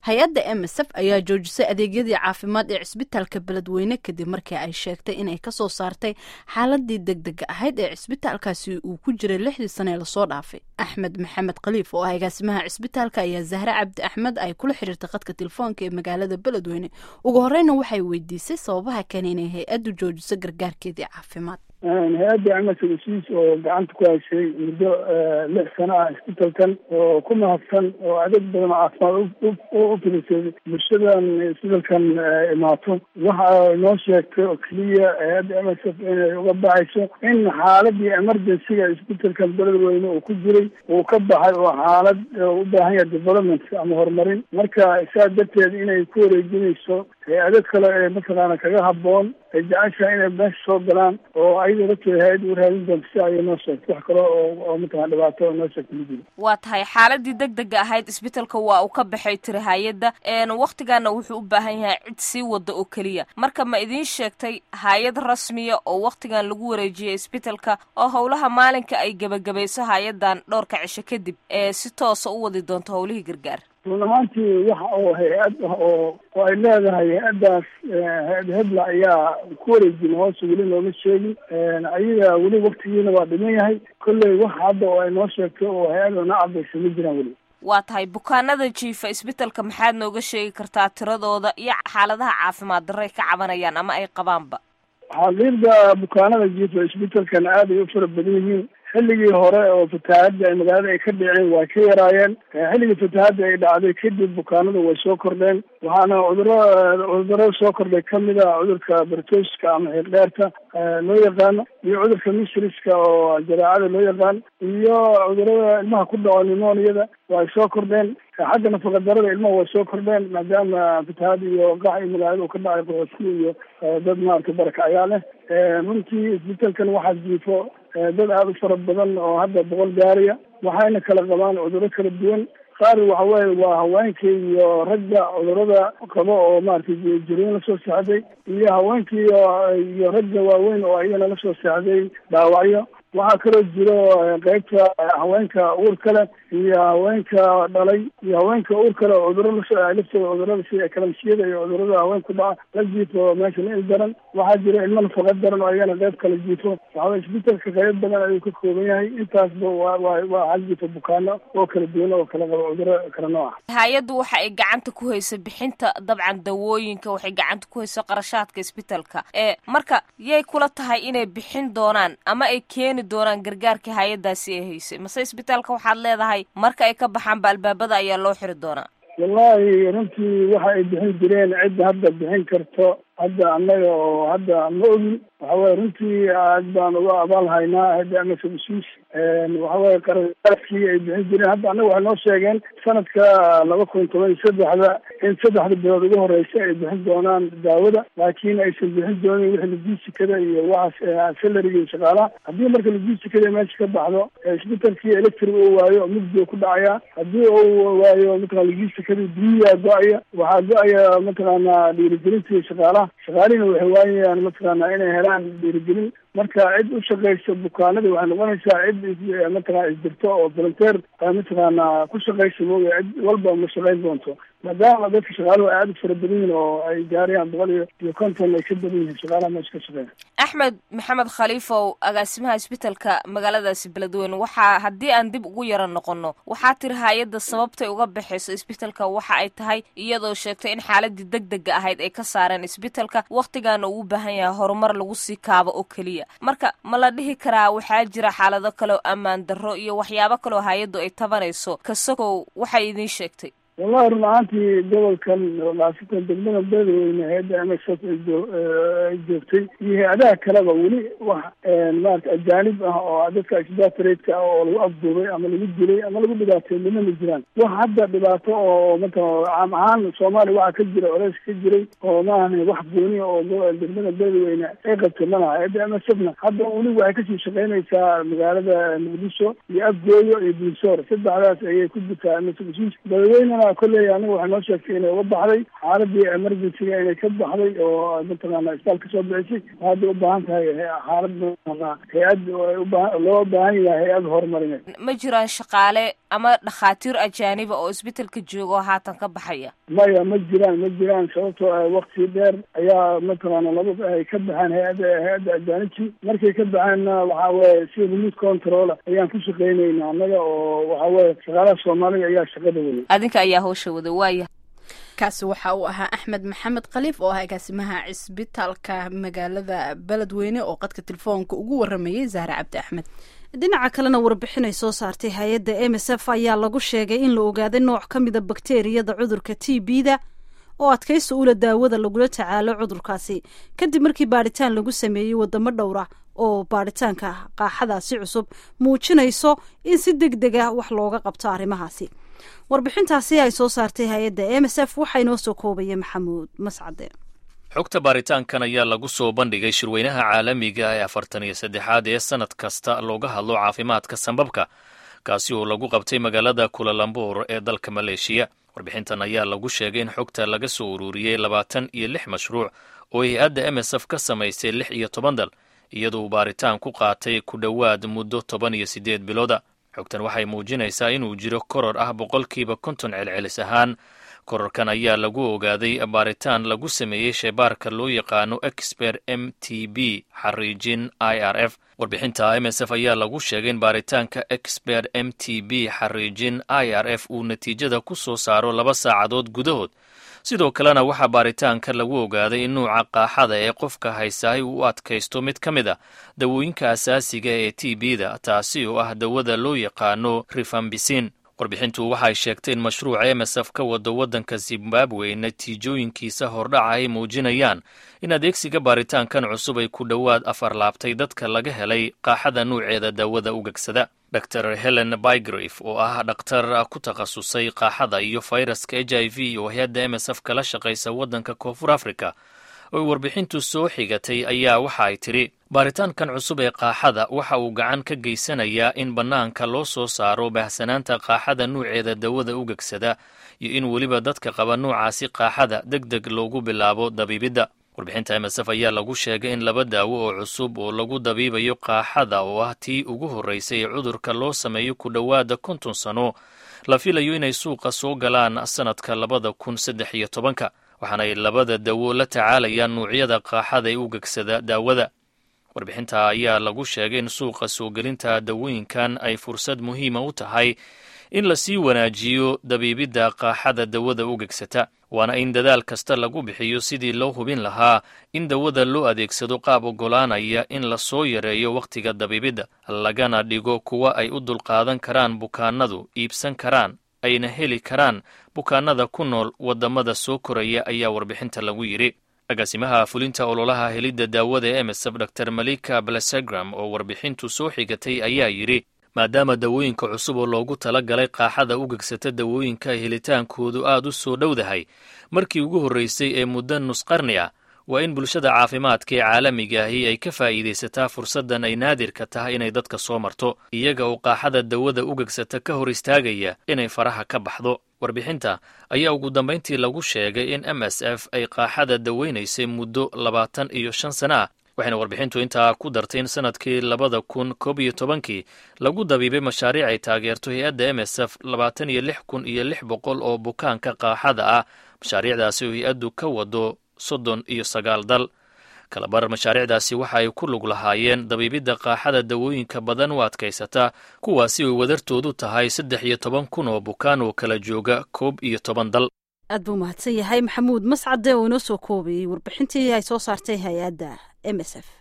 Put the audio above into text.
hay-adda m s f ayaa joojisay adeegyadii caafimaad ee cisbitaalka beledweyne kadib markii ay sheegtay inay kasoo saartay xaaladii degdega ahayd ee cisbitaalkaasi uu ku jiray lixdii sane ee lasoo dhaafay axmed maxamed khaliif oo ah agaasimaha cisbitaalka ayaa zahre cabdi axmed ay kula xiriirtay khadka telefoonka ee magaalada beledweyne ugu horeyna waxay weydiisay sababaha keenay inay hay-addu joojiso gargaarkeedii caafimaad hay-adda amasagasiis oo gacanta ku haysay muddo lix sano ah isbitalkan oo ku mahadsan oo adeeg badan caafimaad u filisay bulshadan isbitalkan imaato waxa noo sheegtay oo keliya hay-adda m s f inay uga baxayso in xaaladii emergencyga isbitalkan beledweyne uu ku jiray uu ka baxay oo xaalad u baahan yahay development ama horumarin marka saa darteed inay ku wareejinayso hay-ado kale ee mataqaana kaga haboon ay jeceshahay inay meesha soo galaan oo ayada lafteeda hay-ad u raadin doonto si ayay noo sheegtay wax kale oo oo mataqana dhibaato oo noo sheegtay ma jiro waa tahay xaaladii degdega ahayd isbitalka waa uu ka baxay tiri hay-adda waktigaana wuxuu u baahan yahay cid sii wada oo keliya marka ma idiin sheegtay hay-ad rasmiya oo waktigan lagu wareejiyay isbitalka oo howlaha maalinka ay gebagabayso hay-adan dhowrka cisho kadib ee si toosa u wadi doonto howlihii gargaar runahaantii waxa oo hay-ad ah oo oo ay leedahay hay-addaas hay-ad hebla ayaa ku wareejin hoose weli nooma sheegin ayaga weli waktigiina waa dhiman yahay kolley wax hadda oo ay noo sheegtay oo hay-ada na cadaysa ma jiraan weli waa tahay bukaanada jiifa isbitalka maxaad nooga sheegi kartaa tiradooda iyo xaaladaha caafimaad darray ka cabanayaan ama ay qabaanba xaqiiqda bukaanada jiifa isbitalkan aad ay u fara badan yihiin xilligii hore oo fatahaadda ay magaalada ay ka dhiceen waa ka yaraayeen xilligii fatahaadda ay dhacday kadib bukaanadu way soo kordheen waxaana cuduro cudurada soo kordhay kamid a cudurka bartooska ama xiirdheerta loo yaqaano iyo cudurka misriska oo jaraacada loo yaqaan iyo cudurada ilmaha ku dhaco nimoniyada waa ay soo kordheen xagga nafaqadarada ilmaha way soo kordheen maadaama fatahaad iyo qax iyo magaalada uu ka dhacay qoxosi iyo dad maaragtay baraka ayaa leh runtii isbitalkan waxaa jiifo dad aada u fara badan oo hadda boqol gaariya waxayna kala qabaan cuduro kala duwan qaar waxa weye waa haweenka iyo ragga cudurada qabo oo maratay jirooyin lasoo seexday iyo haweenka iyo iyo ragga waaweyn oo ayagana lasoo seexday dhaawacyo waxaa kaloo jiro qeybta haweenka uurka leh iyo haweenka dhalay iyo haweenka uur kale oo cuduro laftooda cudurada sida kalamsiyada iyo cudurada haweenka ku dhaca la jiifo meesha il daran waxaa jiro ilmo nafaqa daran oo ayagana qeyb kala jiifo waxawa isbitalka qeyb badan ayuu ka kooban yahay intaasba waa waa waa hal jiifo bukaano oo kala duwan oo kala qabo cuduro kala nooc ah hay-addu waxa ay gacanta ku haysa bixinta dabcan dawooyinka waxay gacanta ku haysa qarashaadka isbitalka ee marka yay kula tahay inay bixin doonaan ama ay keeni doonaan gargaarka hay-adaasi ay haysay mase isbitaalka waxaad leedahay marka ay ka baxaanba albaabada ayaa loo xiri doonaa wallahi runtii waxa ay bixin jireen cidda hadda bixin karto hadda annaga oo hadda ma ogin waxaweye runtii aad baan uga abaal haynaa hadda amasabusiis waxaweye qaraaadkii ay bixin jireen hadda annaga waxay noo sheegeen sanadka laba kun toban iyo saddexda in saddexda bilood ugu horeysa ay bixin doonaan daawada laakiin aysan bixin doonin wixii logisticada iyo waxaas salariga iyo shaqaalaha haddii marka logisticada meesha ka baxdo isbitalkii electric uu waayo mugdi ku dhacaya haddii uu waayo mataqana logisticada biyiyaa go-aya waxaa go-aya mataqaana dhiirigelinta iyo shaqaalaha shaqaalihina waxay waayayaan mataqaana inay helaan dhiirigelin marka cid u shaqaysa bukaanada waxay noqonaysaa cid mataqana isdirto oo volunteer mataqaana ku shaqaysa mooya cid walba ma shaqayn doonto maadaama dadka shaqaaluhu aad u fara badan yihin oo ay gaarayaan boqol iyo iyo konton ay ka badan yihiin shaqaalaha meesha ka shaqeeya axmed maxamed khaliifow agaasimaha isbitalka magaaladaasi beledweyne waxaa haddii aan dib ugu yaro noqono waxaa tiri hay-adda sababtay uga baxayso isbitalka waxa ay tahay iyadoo sheegtay in xaaladii degdega ahayd ay ka saareen isbitalka waktigaana uu u baahan yahay horumar lagu sii kaabo oo keliya marka ma la dhihi karaa waxaa jira xaalado kale oo ammaan darro iyo waxyaabo kaleoo hay-addu ay tabanayso kasagow waxay idiin sheegtay wallahi run ahaantii gobolkan khaasatan degmada beledweyne hay-adda m s f ay joogtay iyo hay-adaha kaleba weli wax maarata ajaanib ah oo dadka exbatratka ah oo lagu afduubay ama lagu dilay ama lagu dhibaatay mina ma jiraan wax hadda dhibaato oo matala caam ahaan soomaaliya waxaa ka jira colays ka jiray oo maahan wax gooniya oo degmada beledweyne ay qabtay malaha hay-adda m s f na hadda weli waxay kasii shaqeynaysaa magaalada muqdisho iyo afgooyo iyo bunsoor saddexdaas ayay ku jirtaa m s f beledweynena kolley aniga waxay noo sheegtay inay uga baxday xaaladii emergencyga inay ka baxday oo mataqaana isbitaal kasoo bixisay hadda u baahan tahay xaalad mataqaana hay-ad ubaa loo baahan yahay hay-ad horumarineed ma jiraan shaqaale ama dhakhaatiir ajaaniba oo isbitaalka jooga oo haatan ka baxaya maya ma jiraan ma jiraan sababtoo ah wakti dheer ayaa mataqaana laba ay ka baxeen hay-adda hay-adda ajaanibti markay ka baxeenna waxa weye si remote control ayaan ku shaqeynayna annaga oo waxa weye shaqaalaha soomaaliga ayaa shaqada weyay adinka ayaa hawsha wada waaya kaasi waxa uu ahaa axmed maxamed khaliif oo ah agaasimaha cisbitaalka magaalada beledweyne oo qadka telefoonka ugu waramayay zahre cabdi axmed dhinaca kalena warbixin ay soo saartay hay-adda m s f ayaa lagu sheegay in la ogaaday nooc ka mida bakteriyada cudurka t b da oo adkaysta ula daawada lagula tacaalo cudurkaasi kadib markii baadhitaan lagu sameeyey wadamo dhowra oo baadhitaanka qaaxadaasi cusub muujinayso in si deg deg ah wax looga qabto arrimahaasi warbixintaasi ay soo saartay hay-adda m s f waxaa inoo soo koobaya maxamuud mascade xogta baaritaankan ayaa lagu soo bandhigay shirweynaha caalamiga ee afartan iyo saddexaad ee sannad kasta looga hadlo caafimaadka sambabka kaasi oo lagu qabtay magaalada kulalambur ee dalka maleeshiya warbixintan ayaa lagu sheegay in xogta laga soo ururiyey labaatan iyo lix mashruuc oo hay-adda m s f ka samaysay lix iyo toban dal iyadoo baaritaan ku qaatay ku dhowaad muddo toban iyo siddeed bilooda xogtan waxay muujinaysaa inuu jiro koror ah boqolkiiba konton celcelis ahaan kororkan ayaa lagu ogaaday baaritaan lagu sameeyey sheebaarka loo yaqaano exper m t b xariijin i r f warbixinta m s f ayaa lagu sheegay in baaritaanka exper m t b xariijin i r f uu natiijada ku soo saaro laba saacadood gudahood sidoo kalena waxaa baaritaanka lagu ogaaday in nuuca qaaxada ee qofka haysahay uu u adkaysto mid ka mid a dawooyinka asaasiga ee t b da taasi oo ah dawada loo yaqaano rifambisin warbixintu waxay sheegtay in mashruuca m s f ka wado waddanka zimbabwe natiijooyinkiisa hordhaca ay muujinayaan in adeegsiga baaritaankan cusub ay ku dhowaad afar laabtay dadka laga helay qaaxada nuuceeda daawada ugegsada dor helen bygrave oo ah dhakhtar ku takhasusay qaaxada iyo fayraska h i v oo hay-adda m s f kala shaqaysa waddanka koonfur africa oo warbixintu soo xigatay ayaa waxa ay tidhi baaritaankan cusub ee qaaxada waxa uu gacan ka geysanayaa in bannaanka loo soo saaro baahsanaanta qaaxada nuuceeda dawada ugegsada iyo in weliba dadka qaba nuucaasi qaaxada deg deg loogu bilaabo dabiibidda warbixinta m s f ayaa lagu sheegay in laba daawo oo cusub oo lagu dabiibayo qaaxada oo ah tii ugu horraysay ee cudurka loo sameeyo ku dhowaada konton sano la filayo inay suuqa soo galaan sannadka labada kun saddex iyo tobanka waxaanay labada dawo la tacaalayaan nuucyada qaaxada ee ugegsada daawada warbixinta ayaa lagu sheegay in suuqa soo gelinta dawooyinkan ay fursad muhiima u tahay in lasii wanaajiyo dabiibidda qaaxada dawada ugegsata waana in dadaal kasta lagu bixiyo sidii loo hubin lahaa in dawada loo adeegsado qaab oggolaanaya in lasoo yareeyo wakhtiga dabiibidda lagana dhigo kuwa ay u dulqaadan karaan bukaanadu iibsan karaan ayna heli karaan bukaanada ku nool waddamada soo koraya ayaa warbixinta lagu yidhi agaasimaha fulinta ololaha helidda daawada ee emsf dor malika balasegram oo warbixintu soo xigatay ayaa yidhi maadaama dawooyinka cusub oo loogu tala galay qaaxada u gegsata dawooyinka helitaankoodu aad u soo dhowdahay markii ugu horraysay ee muddo nusqarni ah waa in bulshada caafimaadka ee caalamiga ahi ay ka faa'iidaysataa fursaddan ay naadirka tahay inay dadka soo marto iyaga oo qaaxada dawada u gegsata ka hor istaagaya inay faraha ka baxdo warbixinta ayaa ugu dambayntii lagu sheegay in m s f ay qaaxada daweynaysay muddo labaatan iyo shan sana ah waxayna warbixintu intaa ku dartay in sannadkii labada kun koob iyo tobankii lagu dabiibay mashaariic ay taageerto hay-adda m s f labaatan iyo lix kun iyo lix boqol oo bukaanka qaaxada ah mashaariicdaasi oo hay-addu ka wado soddon iyo sagaal dal kalabar mashaariicdaasi waxa ay ku lug lahaayeen dabiibidda qaaxada dawooyinka badan u adkaysata kuwaasi ay wadartoodu tahay saddex iyo toban kun oo bukaan oo kala jooga koob iyo toban dal aad buu mahadsan yahay maxamuud mascade oo inoo soo koobayey warbixintii ay soo saartay hay-adda m s f